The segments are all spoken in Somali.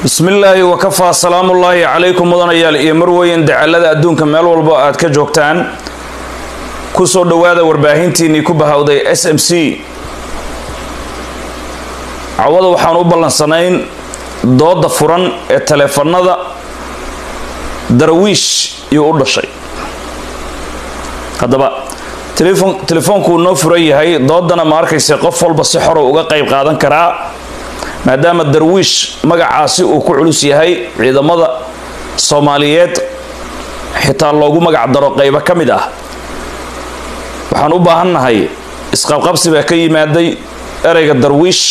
bismillaahi wakafaa salaamullaahi calaykum mudanayaal iyo marweyn dacalada adduunka meel walbo aad ka joogtaan kusoo dhowaada warbaahintiinnii ku bahawday s m c cawada waxaan u ballansanayn dooda furan ee taleefanada darawiish iyuu u dhashay haddaba telefoonkuu noo furan yahay doodana ma arkayse qof walba si xoro uga qayb qaadan karaa maadaama darwiish magacaasi uu ku culus yahay ciidamada soomaaliyeed xitaa loogu magac daro qaybo ka mid ah waxaan u baahannahay isqabqabsi baa ka yimaaday ereyga darwiish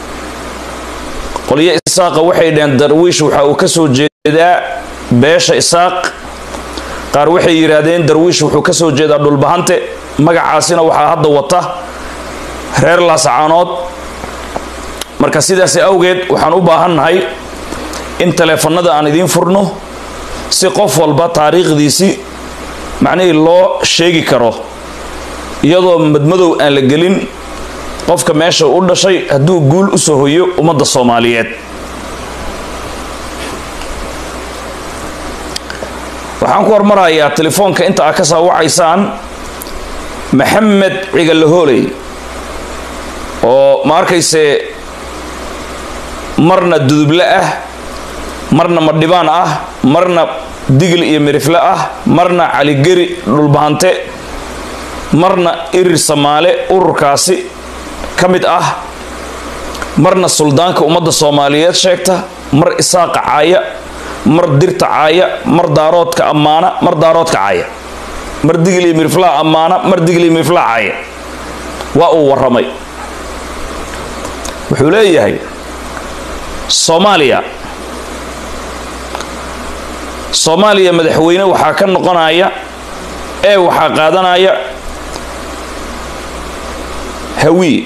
qolyo isaaqa waxay dhaheen darwiish waxa uu ka soo jeedaa beesha isaaq qaar waxay yidhaahdeen darwiish wuxuu ka soo jeedaa dhulbahante magacaasina waxaa hadda wata reer laasacaanood marka sidaas awgeed waxaan u baahannahay in taleefanada aan idiin furno si qof walba taariikhdiisii macnihii loo sheegi karo iyadoo madmadow aan la gelin qofka meesha u dhashay hadduu guul u soo hoyo ummadda soomaaliyeed waxaan ku hormarayaa telefoonka inta aad ka soo wacaysaan maxamed cigalahooley oo ma arkayse marna duduble ah marna madhibaan ah marna digil iyo mirifle ah marna caligeri dhulbahante marna irir samaale ururkaasi ka mid ah marna suldaanka ummadda soomaaliyeed sheegta mar isaaqa caaya mar dirta caaya mar daaroodka ammaana mar daaroodka caaya mar digil iyo miriflaha ammaana mar digil iyo miriflaha caaya waa uu warramay wuxuu leeyahay soomaaliya soomaaliya madaxweyne waxaa ka noqonaya ee waxaa qaadanaya hawiye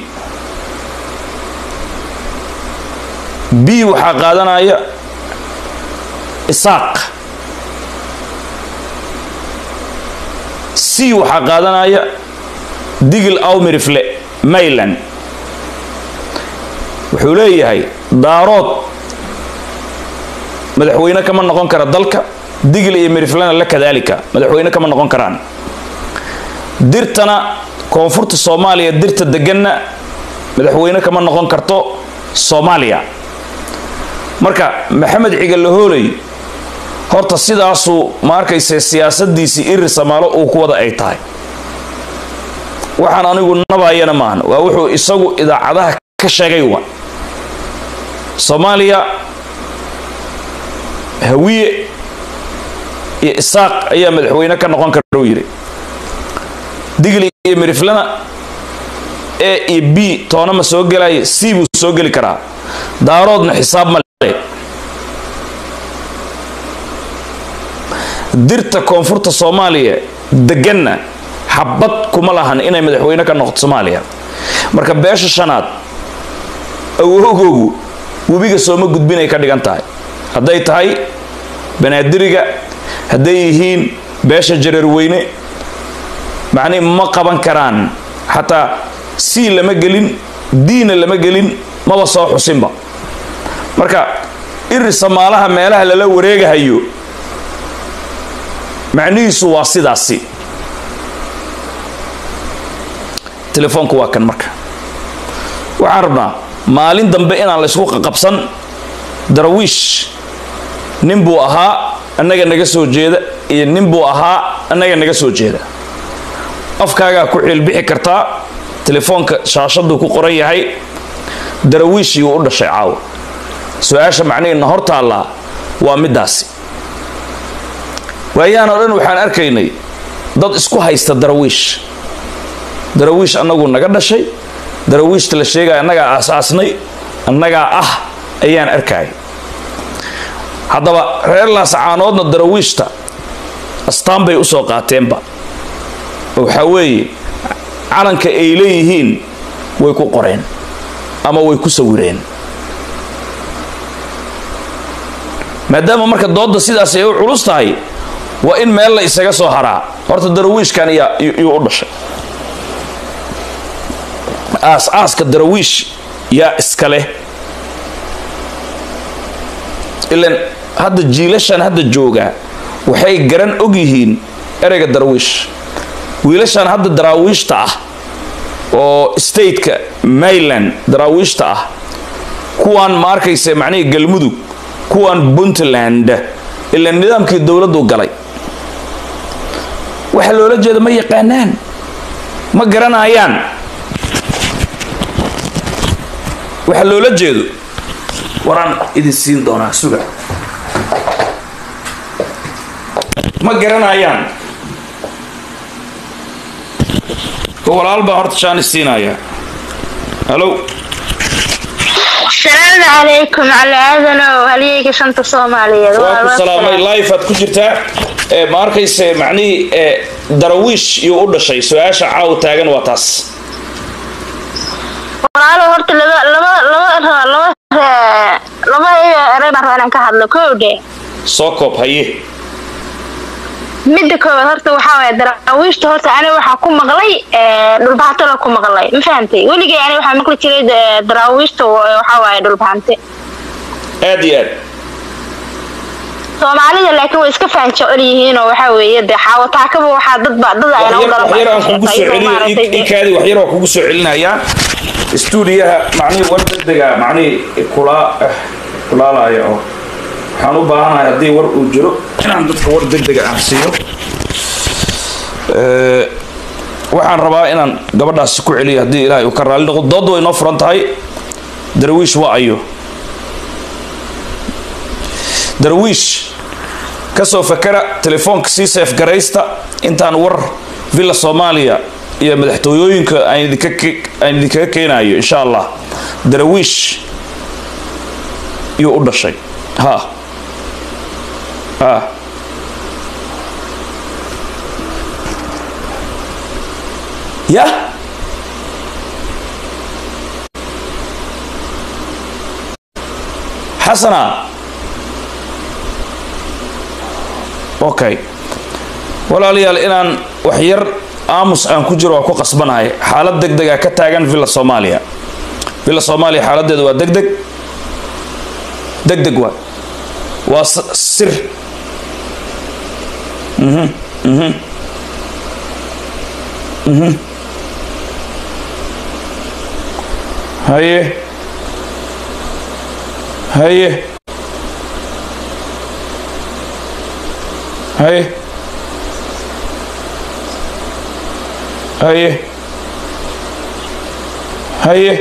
b waxaa qaadanaya isaaq c waxaa qaadanaya digil awmirifle mayland wuxuu leeyahay daarood madaxweyne kama noqon kara dalka digil iyo miriflena la kadaalika madaxweyne kama noqon karaan dirtana koonfurta soomaaliya dirta deganna madaxweyne kama noqon karto soomaaliya marka maxamed cigalahooley horta sidaasuu ma arkayse siyaasadiisii irir samaalo uu ku wada ay tahay waxaan anigu nabayana maahan waa wuxuu isagu idaacadaha ka sheegay wa soomaaliya hawiye iyo isaaq ayaa madaxweyne ka noqon kara u yidhi digli iyo miriflana e iyo b toona ma soo gelaya c buu soo geli karaa daaroodna xisaab ma le dirta koonfurta soomaaliya deganna xabad kuma lahan inay madaxweyne ka noqoto soomaaliya marka beesha shanaad awogoogu webiga sooma gudbinay ka dhigan tahay hadday tahay banaadiriga hadday yihiin beesha jareerweyne macnihi ma qaban karaan xataa c lama gelin diina lama gelin maba soo xusinba marka iri samaalaha meelaha lala wareegahayo macnihiisu waa sidaasi telefoonku waa kan marka waxaan rabnaa maalin dambe inaan laysku qaqabsan darawiish nin buu ahaa annaga naga soo jeeda iyo nin buu ahaa annaga naga soo jeeda afkaagaa ku ciilbixi kartaa telefoonka shaashaduu ku qoran yahay darawiishii uu u dhashay caawa su-aasha macnihiina hor taallaa waa middaasi waayaan oo dhan waxaan arkaynay dad isku haysta darawiish darawiish annagu naga dhashay darawiishta la sheegaya annagaa aasaasnay annagaa ah ayaan arkaya haddaba reer laasacaanoodna darawiishta astaan bay usoo qaateenba waxaa weeye calanka ay leeyihiin way ku qoreen ama way ku sawireen maadaama marka doodda sidaas ay u culus tahay waa in meel la isaga soo haraa horta darawiishkan yuu u dhashay aas-aaska darawiish yaa iska leh ilan hadda jiilashan hadda jooga waxay garan og yihiin ereyga darwiish wiilashan hadda daraawiishta ah oo stateka mayland daraawiishta ah kuwaan ma arkaysa macnihii galmudug kuwaan puntland ila nidaamkii dowladdu galay waxa loola jeeda ma yaqaanaan ma garanayaan waxa loola jeedo waraan idin siin doonaa suga ma garanayaan walaal baan horta jaanis siinayaa halo السلام عليكم على أذنه وهليك شنطة صومالية waa ku salaamay life aad ku jirtaa ee ma arkayse macnihii ee darawiish iyuu u dhashay su-aasha caaw taagan waa taas walaalo horta laba laba laba laba laba erey baan rabaa inaan ka hadlo kowdhe soo koob haye midda koowaad horta waxaa waaya daraawiishta horta aniga waxaa ku maqlay dhulbaxantala ku maqlay ma fahantay weligay aniga waxaa maqli jiray daraawiishta waxaa waaya dhulbaxante aad iyo aad soomaalida laakiin way iska faan jecel yihiin oo waxaa weeye dee xaawataakaba waxaa dadba dad ayna u waxyar aan kugu soo celiyo ikaadi waxyar waan kugu soo celinayaa stuudiyaha macnihii war degdega macnihii kulaa kulaalaya oo waxaan u baahanahay haddii war uu jiro inaan dadka war degdega aan siiyo waxaan rabaa inaan gabadhaasi ku celiyo haddii ilaahay uu ka raalli noqdo doodda way noo furan tahay darwiish waa ayo darwiish kasoo fakara telefoonka sii seef garaysta intaan war villa soomaaliya iyo madaxtooyooyinka aan idinkaga keenayo insha allah darwiish yuu u dhashay ha ha ya xasana okay walaalayaal inaan waxyar aamus aan ku jiro waa ku qasbanahay xaalad deg dega ka taagan villa soomaaliya villa soomaaliya xaaladeedu waa deg deg deg deg waa waa sir mhm mhm mhm haye haye haye haye haye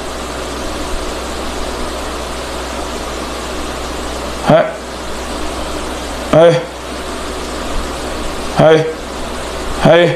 ha haye haye haye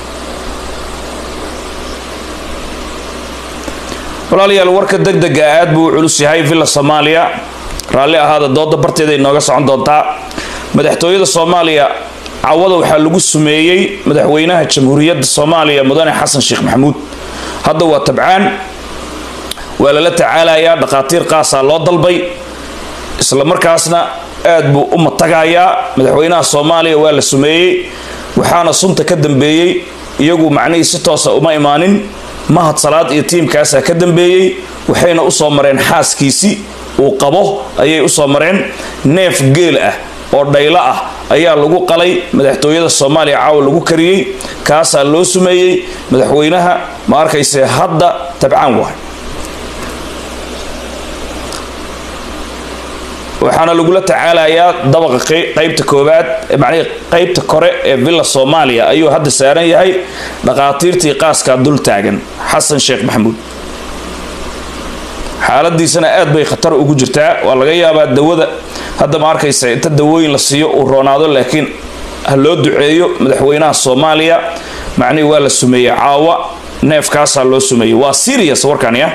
walaalayaal warka deg dega aad buu u culus yahay villa soomaaliya raalli ahaada dooda barteeda inooga socon doontaa madaxtooyada soomaaliya cawada waxaa lagu sumeeyey madaxweynaha jamhuuriyadda soomaaliya mudane xasan sheekh maxamuud hadda waa tabcaan waa lala tacaalayaa dhakhaatiir qaasaa loo dalbay isla markaasna aad buu u matagayaa madaxweynaha soomaaliya waa la sumeeyey waxaana sunta ka dambeeyey iyagu macnihii si toosa uma imaanin mahad salaad iyo tiimkaasaa ka dambeeyey waxayna usoo mareen xaaskiisii uu qabo ayay usoo mareen neef geel ah oo dhaylo ah ayaa lagu qalay madaxtooyada soomaaliya caawa lagu kariyey kaasaa loo sumeeyey madaxweynaha ma arkayse hadda tabcaan wahay waxaana lagula tacaalayaa dabaqa qaybta koobaad macnihii qaybta kore ee villa soomaaliya ayuu hadda saaran yahay dhakhaatiirtii qaaskaa dul taagan xasan sheekh maxamuud xaaladiisana aad bay khatar ugu jirtaa waa laga yaabaa dawada hadda ma arkaysa inta dawooyin la siiyo uu roonaado laakiin ha loo duceeyo madaxweynaha soomaaliya macnihii waa la sumeeyey caawa neefkaasaa loo sumeeyey waa serious warkan ya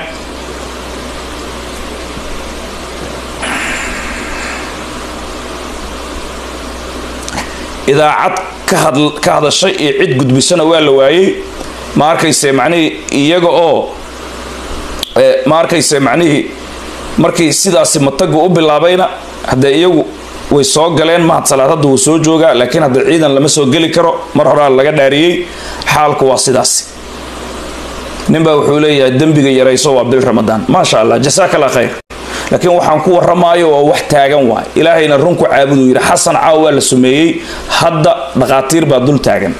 idaacad ka hadashay iyo cid gudbisana waa la waayey ma arkayse macnihii iyaga oo ma arkayse macnihii markii sidaasi matagu u bilaabayna haddee iyagu way soo galeen mahad salaad hadda wuu soo joogaa laakiin hadda ciidan lama soo geli karo mar horaa laga dhaariyey xaalku waa sidaasi ninbaa wuxuu leeyahay dembiga yarayso waa bil ramadaan maasha allah jasaak allah khayr laakiin waxaan ku warramaayo waa wax taagan waay ilaahayna run ku caabuduu yidhi xasan caawa waa la sumeeyey hadda dhaqaatiir baa dul taagan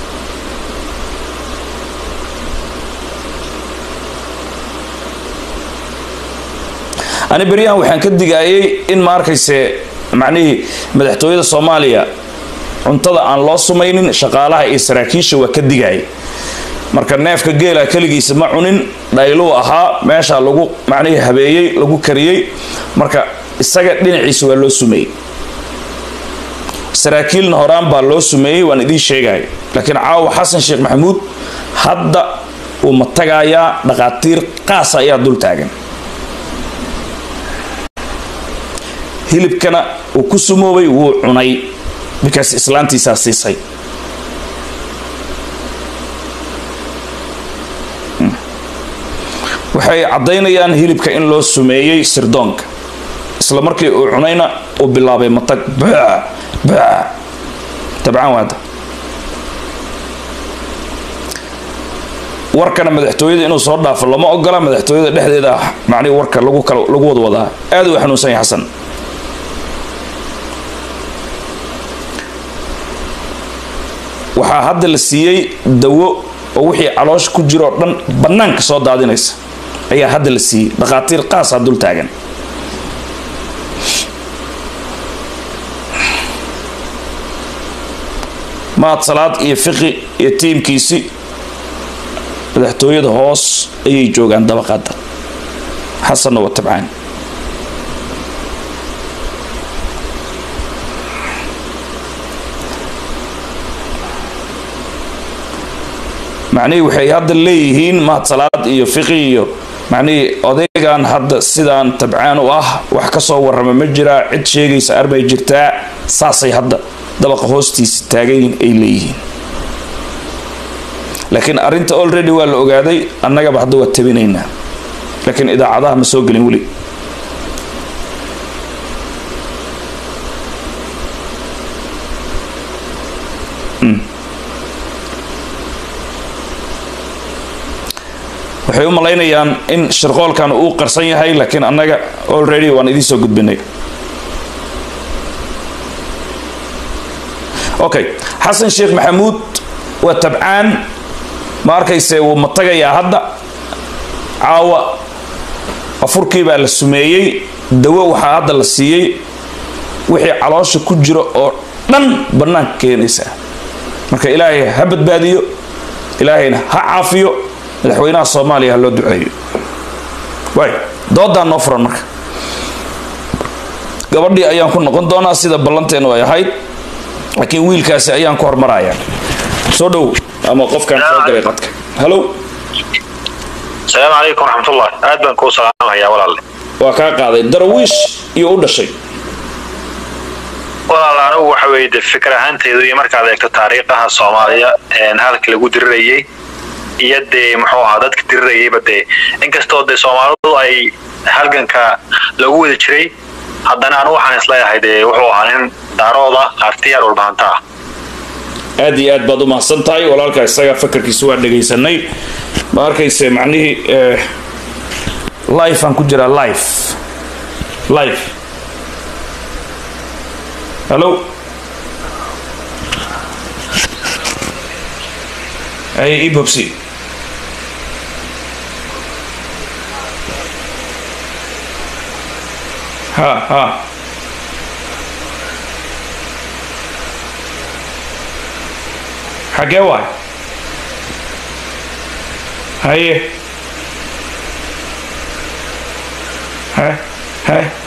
ani beryahan waxaan ka digaayay in ma arkayse macnihii madaxtooyada soomaaliya cuntada aan loo sumaynin shaqaalaha iyo saraakiisha waa ka digaayay marka neefka geela keligiisa ma cunin dhayluu ahaa meeshaa lagu macnihii habeeyey lagu kariyey marka isaga dhinaciisa waa loo sumeeyey saraakiilna horaan baa loo sumeeyey waan idiin sheegaya laakiin caawa xasan sheekh maxamuud hadda uu ma tagaayaa dhaqaatiir qaasa ayaa dul taagan hilibkana uu ku sumoobay wuu cunay bikaas islaantiisaa siisay waxay caddaynayaan hilibka in loo sumeeyey sirdoonka isla markii uu cunayna uu bilaabay matag baa baa tabcaan waada warkana madaxtooyada inuu soo dhaafo lama ogola madaxtooyada dhexdeeda macnihi warka lagu kala lagu wada wadaa aad uu xanuunsan yahay xasan waxaa hadda la siiyey dawo oo wixii caloosha ku jira oo dhan bannaanka soo daadinaysa ayaa hadda la siiyey dhakhaatiir qaasaa dul taagan maad salaad iyo fiqi iyo tiimkiisi madaxtooyada hoos ayay joogaan dabaqada xasanna waa tabcaan macnihii waxay hadda leeyihiin mahad salaad iyo fiqi iyo macnihii odaygan hadda sidaan tabcaan u ah wax ka soo warrama ma jiraa cid sheegaysa arbay jirtaa saasay hadda dabaqa hoostiisa taagayin ay leeyihiin laakiin arrinta already waa la ogaaday annagaba hadda waa tabinaynaa laakiin idaacadaha ma soo gelin weli waxay u malaynayaan in shirqoolkan uu qarsan yahay laakiin annaga already waan idiin soo gudbinay okay xasan sheekh maxamuud waa tabcaan ma arkayse wuu matagayaa hadda caawa afurkii baa la sumeeyey dawo waxaa hadda la siiyey wixii caloosha ku jira oo dhan bannaanka keenaysaa marka ilaahay ha badbaadiyo ilaahayna ha caafiyo madaxweynaha soomaaliya ha loo duceeyo waay doodaan noo furan marka gabadhii ayaan ku noqon doonaa sida ballanteenu ay ahayd laakiin wiilkaasi ayaan ku hormaraya soo dhow ama qofkaan soo galay qadka hallow asalaamu calaykum waraxmatullah aad baan kuu salaamahayaa walaalle waa kaa qaaday darawiish iyo u dhashay walaal anigu waxa weeye de fikir ahaanteedu iyo markaad eegto taariikhaha soomaaliya halka lagu dirirayay iyo dee muxuu ahaa dadka dirirayayba dee inkastoo dee soomaalidu ay halganka lagu wada jiray haddana anigu waxaan isleeyahay dee wuxuu ahaa nin daarooda artiyaar walbahanta ah aad iyo aad baad u mahadsan tahay walaalka isaga fakarkiisa waa dhegaysanay ma arkayse macnihii life aan ku jiraa life life hallo ay ii bobsi ha ha xagee waay haye he he